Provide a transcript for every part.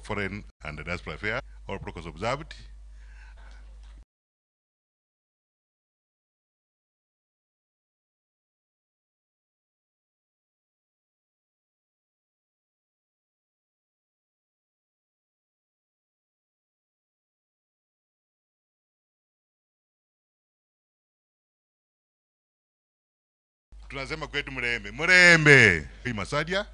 Foreign and Diaspora Affairs, all protocols observed. tunasema kwetu mrembe mrembe hii masadia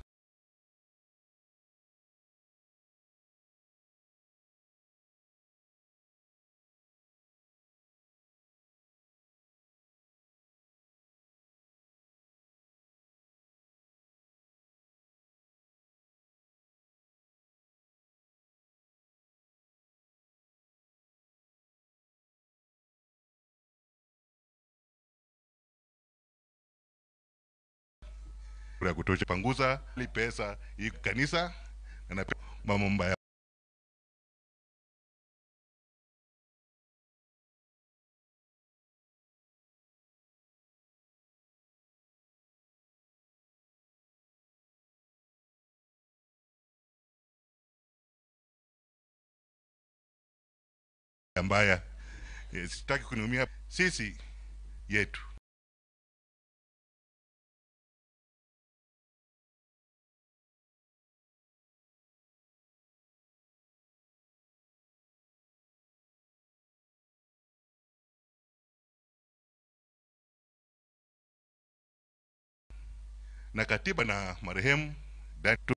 ya kutosha panguza ili pesa hii kanisa na na mambo mbaya mbaya Eh, sitaki kuniumia sisi yetu na katiba na marehemu Dan- tu-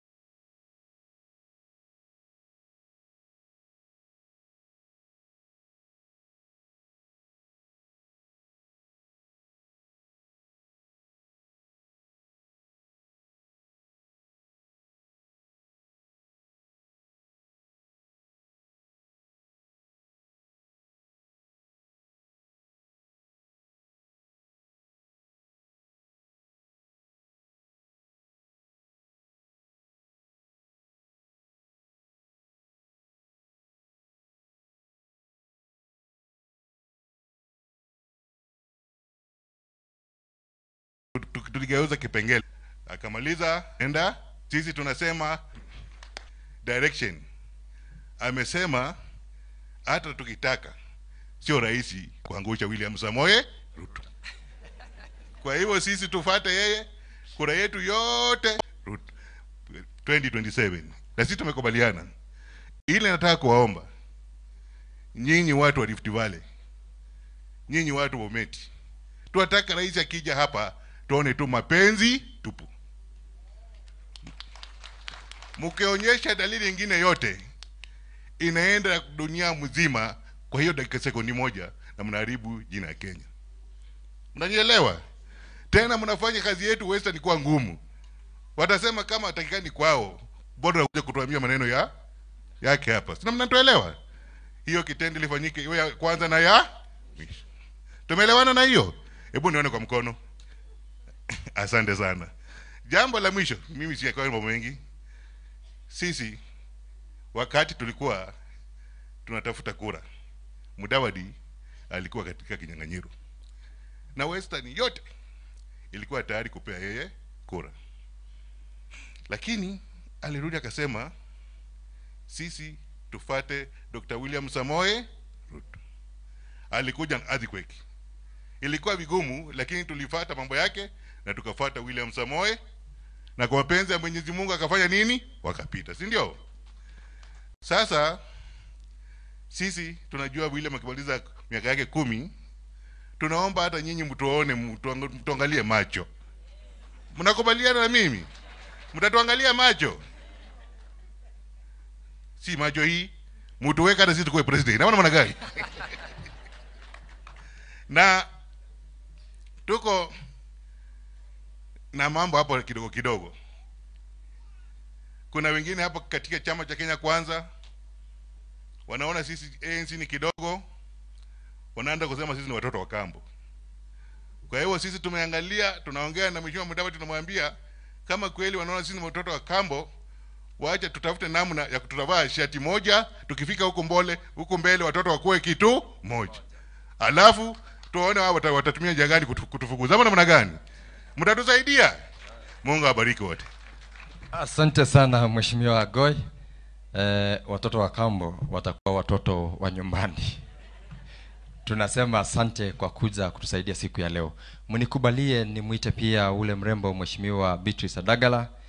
tu- tuligeuza kipengele akamaliza enda sisi tunasema direction amesema hata tukitaka sio rahisi kuangusha william samoe ruto kwa hivyo sisi tufate yeye kura yetu yote Ruto 2027 na sisi tumekubaliana ile nataka kuwaomba nyinyi watu wa Rift Valley nyinyi watu wa Umeti tunataka rais akija hapa tuone tu mapenzi tupu. Mkionyesha dalili nyingine yote inaenda dunia mzima, kwa hiyo dakika sekundi moja na mnaharibu jina ya Kenya. Mnanielewa? Tena mnafanya kazi yetu Western kuwa ngumu. Watasema kama atakikani kwao, bora kuja kutuambia maneno ya yake hapa. Sina mnatuelewa? Hiyo kitendo ilifanyike iwe ya kwanza na ya mwisho. Tumeelewana na hiyo? Hebu nione kwa mkono. Asante sana. Jambo la mwisho, mimi siyakuwa mambo mengi. Sisi wakati tulikuwa tunatafuta kura, Mudavadi alikuwa katika kinyang'anyiro na Western yote ilikuwa tayari kupea yeye kura, lakini alirudi akasema sisi tufate Dr. William Samoe Ruto. Alikuja na earthquake ilikuwa vigumu, lakini tulifata mambo yake na tukafata William Samoe, na kwa mapenzi ya Mwenyezi Mungu akafanya nini? Wakapita, si ndio? Sasa sisi tunajua William akimaliza miaka yake kumi, tunaomba hata nyinyi mtuone, mtuang- mtuangalie macho. Mnakubaliana na mimi? Mtatuangalia macho, si macho hii mtuweka hata sisi tukuwe president, naona maana gani? na tuko na mambo hapo kidogo kidogo. Kuna wengine hapo katika chama cha Kenya Kwanza wanaona sisi ANC ni kidogo, wanaanza kusema sisi ni watoto wa kambo. Kwa hiyo sisi tumeangalia, tunaongea na Mheshimiwa Mudavadi, tunamwambia kama kweli wanaona sisi ni watoto wa kambo, wacha tutafute namna ya kututavaa shati moja, tukifika huko mbole huko mbele watoto wakuwe kitu moja, alafu tuone wao wata- watatumia njia gani kutu- kutufukuza ama namna gani? Mtatusaidia. Mungu awabariki wote. Asante sana Mheshimiwa Agoi. eh, watoto wa kambo watakuwa watoto wa nyumbani tunasema asante kwa kuja kutusaidia siku ya leo mnikubalie nimwite pia ule mrembo mheshimiwa beatrice adagala